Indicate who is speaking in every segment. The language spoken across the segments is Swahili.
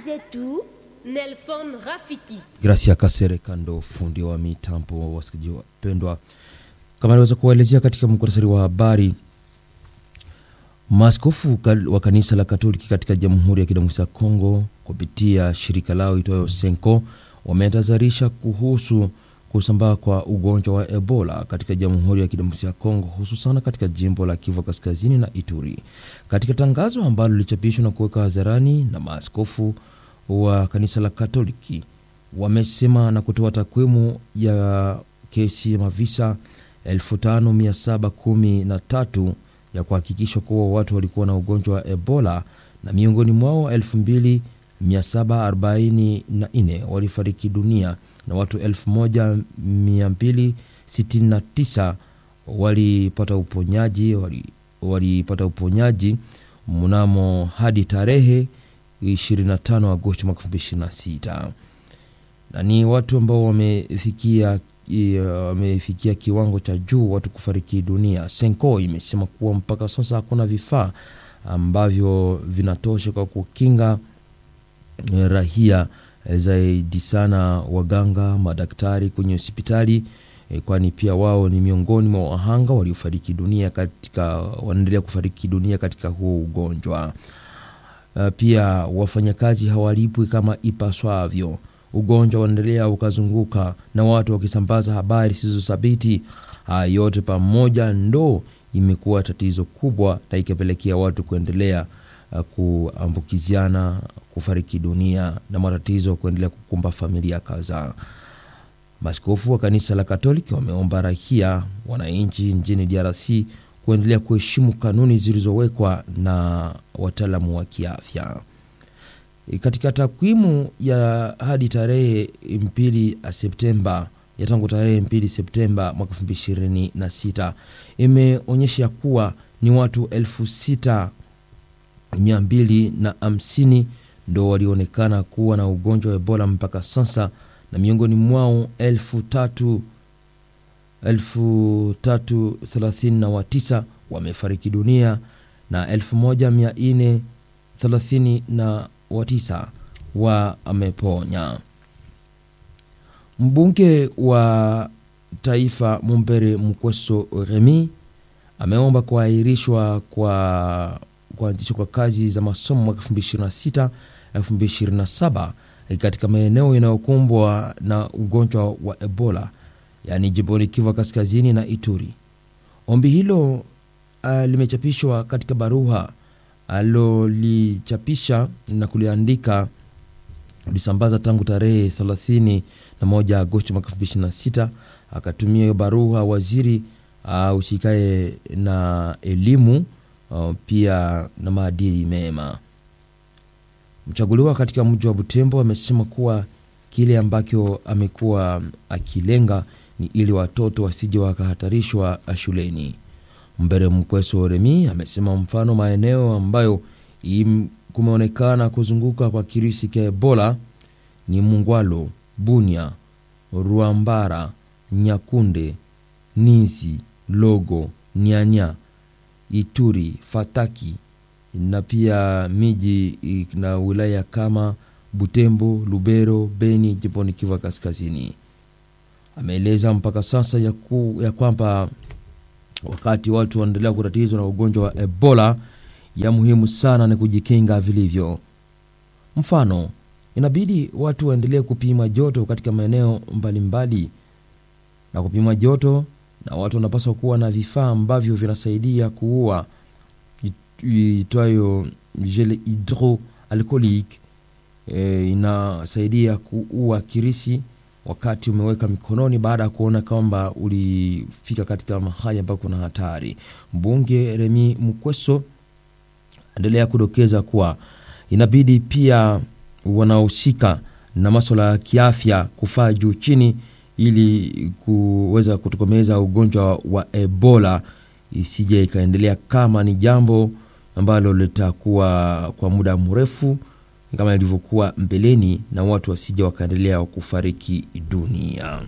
Speaker 1: zetu Nelson Rafiki.
Speaker 2: Gracia Kasere Kando, fundi wa mitambo. Wasikilizaji wapendwa, kama aliweza kuwaelezea katika muktasari wa habari, maaskofu wa kanisa la Katoliki katika Jamhuri ya Kidemokrasia ya Kongo kupitia shirika lao itwayo Senko wametahadharisha kuhusu kusambaa kwa ugonjwa wa Ebola katika Jamhuri ya Kidemokrasia ya Kongo, hususan katika jimbo la Kivu Kaskazini na Ituri. Katika tangazo ambalo lilichapishwa na kuweka hadharani na maaskofu wa kanisa la Katoliki, wamesema na kutoa takwimu ya kesi ya mavisa 5713 ya kuhakikisha kuwa watu walikuwa na ugonjwa wa Ebola na miongoni mwao 2744 walifariki dunia na watu 1269 walipata uponyaji walipata uponyaji mnamo hadi tarehe 25 Agosti mwaka 2026 na ni watu ambao wamefikia wamefikia kiwango cha juu watu kufariki dunia. Senko imesema kuwa mpaka sasa hakuna vifaa ambavyo vinatosha kwa kukinga rahia zaidi sana waganga, madaktari kwenye hospitali e, kwani pia wao ni miongoni mwa wahanga waliofariki dunia katika wanaendelea kufariki dunia katika huo ugonjwa. Uh, pia wafanyakazi hawalipwi kama ipaswavyo. Ugonjwa unaendelea ukazunguka na watu wakisambaza habari zisizothabiti. Haya yote pamoja ndo imekuwa tatizo kubwa na ikapelekea watu kuendelea uh, kuambukiziana, kufariki dunia na matatizo kuendelea kukumba familia kadhaa. Maaskofu wa kanisa la Katoliki wameomba raia wananchi nchini DRC kuendelea kuheshimu kanuni zilizowekwa na wataalamu wa kiafya. Katika takwimu ya hadi tarehe mbili Septemba ya tangu tarehe mbili Septemba mwaka elfu mbili ishirini na sita imeonyesha kuwa ni watu elfu sita mia mbili na hamsini ndo walionekana kuwa na ugonjwa wa Ebola mpaka sasa, na miongoni mwao elfu tatu elfu tatu thelathini na watisa wamefariki dunia na elfu moja mia nne thelathini na watisa wameponya. Mbunge wa taifa Mumbere Mkweso Remi ameomba kuahirishwa kwa kuanzishwa kwa kazi za masomo mwaka 2026 2027 katika maeneo yanayokumbwa na ugonjwa wa Ebola yaani jimboni Kivu Kaskazini na Ituri. Ombi hilo uh, limechapishwa katika barua alilolichapisha na kuliandika lisambaza tangu tarehe 31 Agosti mwaka 2026. Akatumia hiyo barua waziri uh, usikae na elimu uh, pia na maadili mema. Mchaguliwa katika mji wa Butembo amesema kuwa kile ambacho amekuwa akilenga ni ili watoto wasije wakahatarishwa shuleni. Mbere Mkweso Remi amesema mfano maeneo ambayo kumeonekana kuzunguka kwa kirisi cha Ebola ni Mungwalo, Bunia, Ruambara, Nyakunde, Nizi, Logo, Nyanya, Ituri, Fataki na pia miji na wilaya kama Butembo, Lubero, Beni, jimboni Kivu Kaskazini. Ameeleza mpaka sasa ya, ku, ya kwamba wakati watu wanaendelea kutatizwa na ugonjwa wa Ebola, ya muhimu sana ni kujikinga vilivyo. Mfano, inabidi watu waendelee kupima joto katika maeneo mbalimbali na kupima joto, na watu wanapaswa kuwa na vifaa ambavyo vinasaidia kuua itwayo gel hydroalcoolique e, inasaidia kuua kirisi wakati umeweka mikononi baada ya kuona kwamba ulifika katika mahali ambapo kuna hatari. Mbunge Remi Mkweso endelea kudokeza kuwa inabidi pia wanaohusika na maswala ya kiafya kufaa juu chini, ili kuweza kutokomeza ugonjwa wa Ebola isije ikaendelea kama ni jambo ambalo litakuwa kwa muda mrefu kama ilivyokuwa mbeleni na watu wasija wakaendelea kufariki dunia.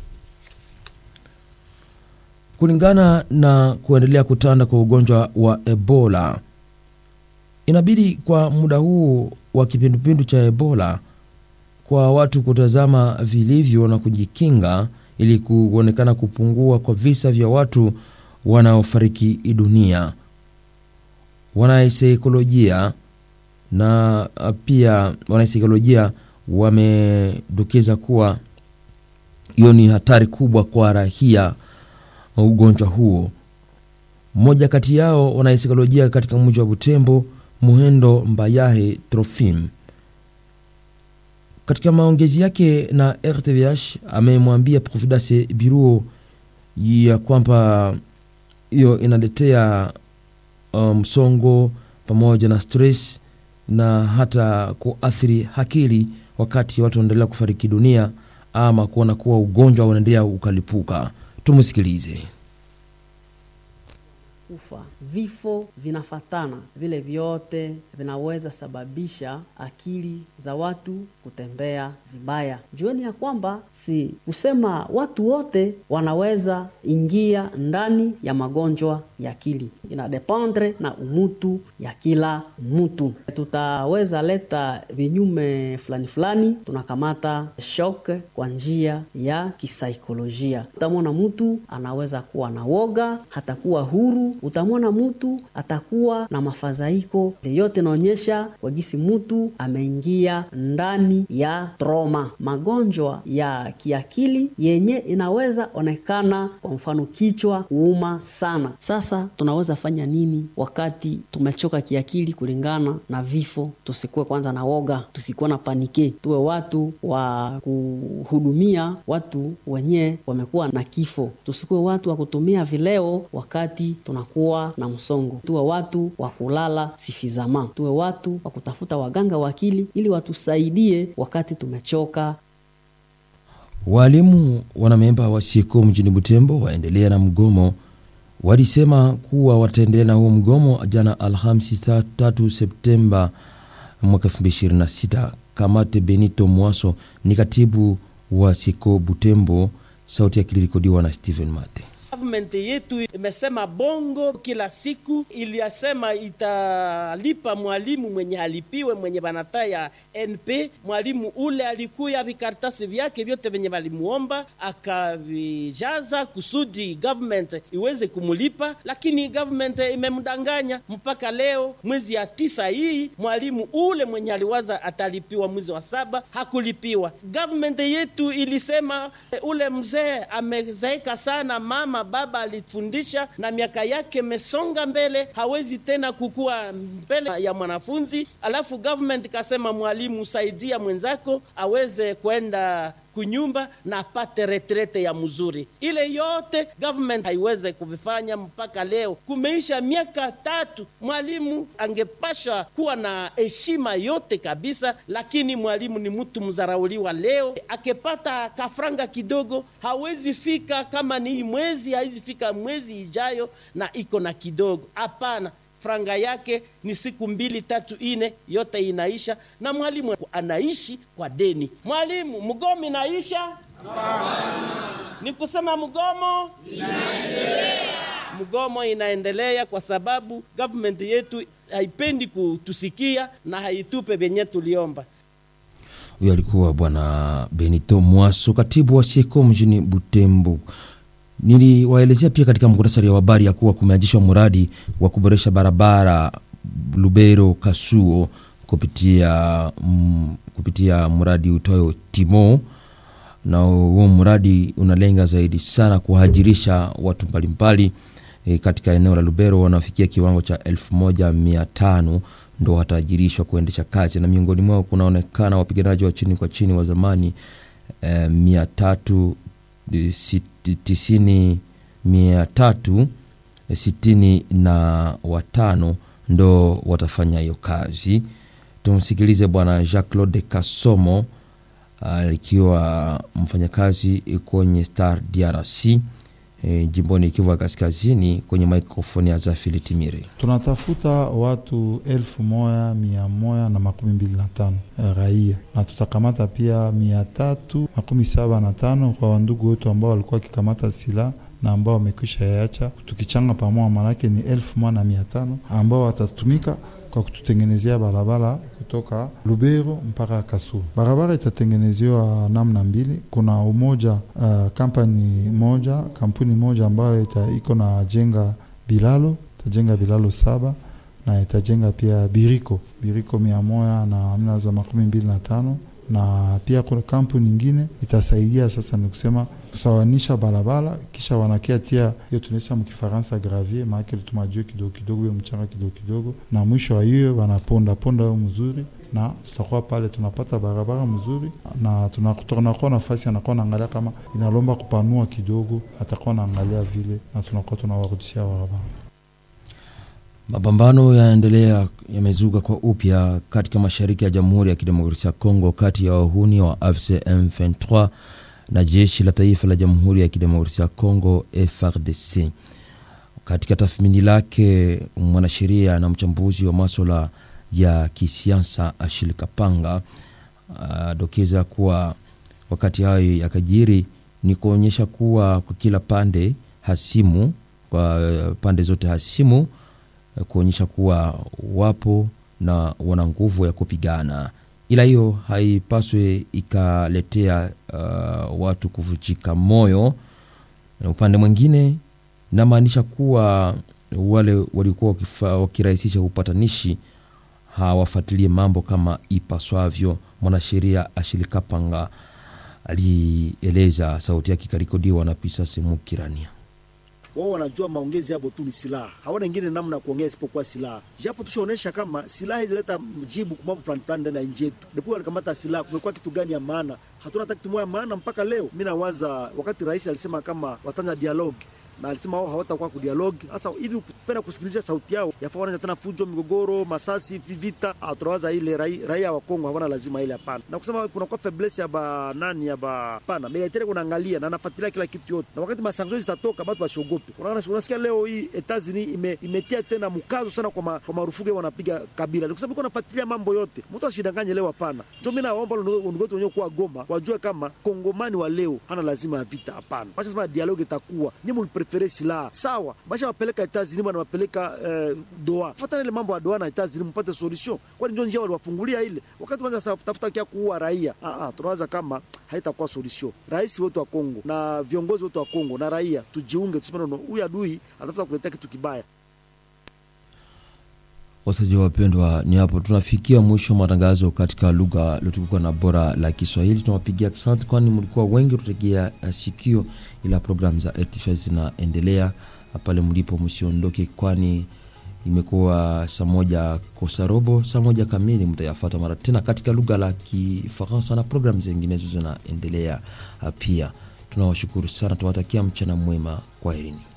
Speaker 2: Kulingana na kuendelea kutanda kwa ugonjwa wa Ebola, inabidi kwa muda huu wa kipindupindu cha Ebola kwa watu kutazama vilivyo na kujikinga ili kuonekana kupungua kwa visa vya watu wanaofariki dunia. Wanasaikolojia na pia wanasaikolojia wamedokeza kuwa hiyo ni hatari kubwa kwa raia ugonjwa huo. Mmoja kati yao wanasaikolojia katika mji wa Butembo, Muhendo Mbayahe Trofim, katika maongezi yake na RTVH amemwambia Providence Biruo ya kwamba hiyo inaletea msongo um, pamoja na stress na hata kuathiri akili wakati watu wanaendelea kufariki dunia ama kuona kuwa ugonjwa unaendelea ukalipuka. Tumsikilize.
Speaker 3: Ufa vifo vinafatana, vile vyote vinaweza sababisha akili za watu kutembea vibaya. Jueni ya kwamba si kusema watu wote wanaweza ingia ndani ya magonjwa ya akili, inadependre na umutu ya kila mtu. Tutaweza leta vinyume fulani fulani, tunakamata shock kwa njia ya kisaikolojia. Utamwona mtu anaweza kuwa na woga, hatakuwa huru utamwona mtu atakuwa na mafadhaiko yote, inaonyesha wagisi mtu ameingia ndani ya troma. Magonjwa ya kiakili yenye inaweza onekana, kwa mfano kichwa kuuma sana. Sasa tunaweza fanya nini wakati tumechoka kiakili kulingana na vifo? Tusikuwe kwanza na woga, tusikuwe na panike, tuwe watu wa kuhudumia watu wenye wamekuwa na kifo, tusikuwe watu wa kutumia vileo wakati tuna kuwa na msongo. Tuwe watu wa kulala sifizama, tuwe watu wa kutafuta waganga wa akili ili watusaidie wakati tumechoka.
Speaker 2: Walimu wanamemba wa SIECO mjini Butembo waendelea na mgomo. Walisema kuwa wataendelea na huo mgomo jana Alhamisi 3 Septemba mwaka 2026. Kamate Benito Mwaso ni katibu wa SIECO Butembo. Sauti yake ilirekodiwa na Stephen Mate.
Speaker 4: Government yetu imesema bongo kila siku, iliyasema italipa mwalimu mwenye alipiwe mwenye banata ya NP. Mwalimu ule alikuya vikaratasi vyake vyote venye valimuomba akavijaza kusudi government iweze kumulipa, lakini government imemdanganya mpaka leo mwezi ya tisa hii mwalimu ule mwenye aliwaza atalipiwa mwezi wa saba hakulipiwa. Government yetu ilisema ule mzee amezeeka sana, mama baba alifundisha na miaka yake mesonga mbele, hawezi tena kukua mbele ya mwanafunzi. Alafu government kasema, mwalimu, saidia mwenzako aweze kwenda kunyumba na apate retrete ya mzuri. Ile yote government haiweze kuvifanya mpaka leo, kumeisha miaka tatu. Mwalimu angepasha kuwa na heshima yote kabisa, lakini mwalimu ni mtu mzarauliwa. Leo akipata kafranga kidogo hawezi fika, kama ni hii mwezi hawezi fika mwezi ijayo na iko na kidogo. Hapana, franga yake ni siku mbili tatu ine, yote inaisha, na mwalimu anaishi kwa deni. Mwalimu, mgomo inaisha? Ni kusema mgomo inaendelea, mgomo inaendelea kwa sababu government yetu haipendi kutusikia na haitupe venye tuliomba.
Speaker 2: Huyo alikuwa Bwana Benito Mwaso, katibu wa SIECO mjini Butembo. Niliwaelezea pia katika muktasari wa habari ya kuwa kumeanzishwa mradi wa kuboresha barabara Lubero Kasuo kupitia, mm, kupitia mradi utoyo Timo, na huo mradi unalenga zaidi sana kuhajirisha watu mbalimbali e, katika eneo la Lubero wanaofikia kiwango cha elfu moja mia tano ndo wataajirishwa kuendesha kazi, na miongoni mwao kunaonekana wapiganaji wa chini kwa chini wa zamani e, mia tatu tisini mia tatu sitini na watano ndo watafanya hiyo kazi. Tumsikilize Bwana Jacques Claude Kasomo alikiwa mfanyakazi kwenye Star DRC e, jimboni Kivu Kaskazini, kwenye mikrofoni ya Zafili Timire.
Speaker 5: Tunatafuta watu elfu moja mia moja na makumi mbili na tano raia na tutakamata pia mia tatu makumi saba na tano kwa wandugu wetu ambao walikuwa wakikamata silaha na ambao wamekwisha yacha, tukichanga pamoja, manake ni elfu moja na mia tano ambao watatumika kwa kututengenezea barabara kutoka Lubero mpaka Kasulu. Barabara itatengenezewa namna mbili. Kuna umoja uh, kampani moja kampuni moja ambayo ita, iko na jenga bilalo itajenga bilalo saba na itajenga pia biriko biriko mia moja na mia za makumi mbili na tano na pia kuna kampuni nyingine itasaidia sasa, ni kusema kusawanisha barabara, kisha wanakia tia hiyo tunaisha mkifaransa gravier, maake tumajue kidogo kidogo, hiyo mchanga kidogo kidogo, na mwisho wa hiyo wanaponda ponda hiyo mzuri, na tutakuwa pale tunapata barabara mzuri, na tunakuwa nafasi anakuwa naangalia kama inalomba kupanua kidogo, atakuwa naangalia vile, na tunakuwa tunawarudishia barabara.
Speaker 2: Mapambano yaendelea yamezuka kwa upya katika mashariki ya Jamhuri ya Kidemokrasia ya Kongo kati ya wahuni wa AFC M23 na jeshi la taifa la Jamhuri ya Kidemokrasia ya Kongo FARDC. Katika tathmini lake, mwanasheria na mchambuzi wa maswala ya kisiasa Ashil Kapanga adokeza kuwa wakati hayo yakajiri ni kuonyesha kuwa kwa kila pande hasimu, kwa pande zote hasimu kuonyesha kuwa wapo na wana nguvu ya kupigana, ila hiyo haipaswi ikaletea uh, watu kuvunjika moyo. Upande mwingine, namaanisha kuwa wale walikuwa wakirahisisha upatanishi hawafuatilie mambo kama ipaswavyo. Mwanasheria Ashilikapanga alieleza, sauti yake ikarekodiwa na Pisasi Mukirania
Speaker 6: wao wanajua maongezi hapo tu ni silaha, hawana ingine namna ya kuongea isipokuwa silaha. Japo tushaonesha kama silaha hizi leta mjibu kwa mambo fulani fulani ndani ya nchi yetu. Ndipo walikamata silaha, kumekuwa kitu gani ya maana? Hatuna hata kitu moja maana mpaka leo. Mimi nawaza wakati rais alisema kama watanya dialogue na alisema wao hawatakuwa kudialogi. Sasa hivi ukipenda kusikiliza sauti yao, yafaa wanaanza tena fujo, migogoro, masasi, vita. Tunawaza ile raia, raia wa Kongo hawana lazima ile, hapana. Na kusema kuna kwa faiblesse ya ba nani ya ba pana militaire, kunaangalia na nafuatilia kila kitu yote, na wakati masanction zitatoka watu wasiogope. Unasikia leo hii Etats-Unis ime, imetia tena mkazo sana kwa, ma, kwa marufuku wanapiga kabila, ni kusema iko nafuatilia mambo yote, mtu asidanganye leo, hapana. Ndio mimi naomba ndugu wetu wenyewe kuwa Goma wajue kama kongomani wa leo hana lazima ya vita, hapana. Wacha sema dialogue itakuwa nyinyi prefere silaha sawa, basha wapeleka Etats-Unis bana wapeleka eh, doa fatana ile mambo ya doa na Etats-Unis mpate solution, kwani ndio njia waliwafungulia ile wakati wanaanza tafuta kia kuua raia. Ah ah, tunawaza kama haitakuwa solution. Rais wetu wa Kongo na viongozi wetu wa Kongo na raia tujiunge, tuseme no, huyu adui atafuta kuletea kitu kibaya.
Speaker 2: Wasaji wapendwa, ni hapo tunafikia mwisho wa matangazo katika lugha iliyotukuka na bora la Kiswahili. Tunawapigia asante, kwani mlikuwa wengi kutegea sikio, ila programu za RTV zinaendelea pale mlipo, msiondoke, kwani imekuwa saa moja kosa robo, saa moja kamili mtayafata mara tena katika lugha la Kifaransa na programu zinginezo zinaendelea pia. Tunawashukuru sana, tunawatakia mchana mwema, kwaherini.